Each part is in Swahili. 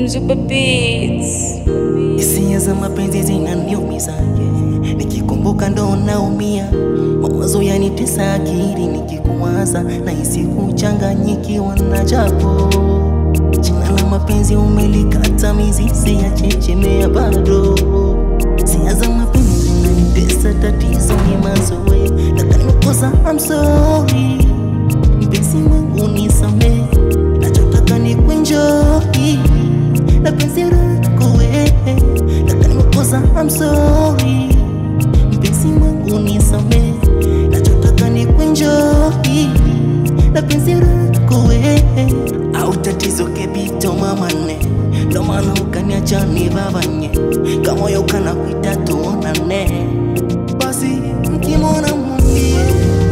Mzupa Beats. Hisia za mapenzi zinaniumiza yeah. Nikikumbuka ndo naumia, mawazo yanitesa akili nikikuwaza, nahisi kuchanganyikiwa na japo jina la mapenzi umelikata mizizi ya chechemea bado. Hisia za mapenzi zinanitesa, tatizo ni mazoea, kaka nimekosa, I'm sorry mpenzi wangu nisamehe, nachotaka ni kuenjoy na penzi lako wewe, kaka nimekosa, I'm sorry mpenzi wangu nisamehe, nachotaka ni kuenjoy na penzi lako wewe, au tatizo kebito mamane, ndo maana ukaniacha nivavanye, kamoyo kana kuita tuonane, basi mkimwona mwambie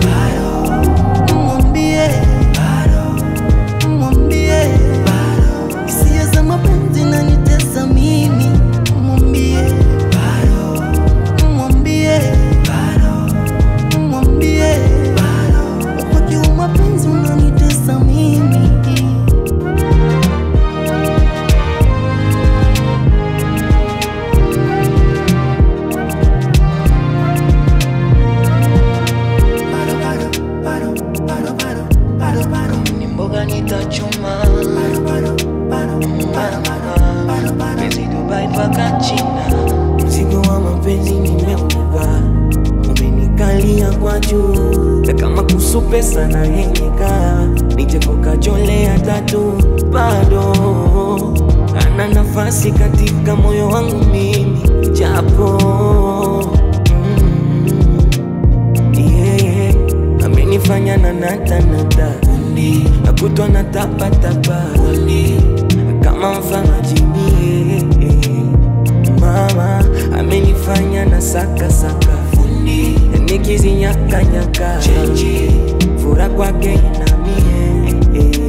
mwambie mwambie hisia za mapenzi nanitesa mimi mwambie mwambie mwambie wakati wa mapenzi unanitesa mimi ni mboga nitachuma penzi Dubai mpaka China, mzigo wa mapenzi nimeubeba, umenikalia kwa juu na kama kusu pesa na henyeka nije kukajolea tatu bado ana nafasi katika moyo wangu mimi japo mm, yeah, amenifanya na natanata nakutwa na tapatapa kama mfano jini mama amenifanya na sakasaka nikizinyakanyaka fura kwake inamie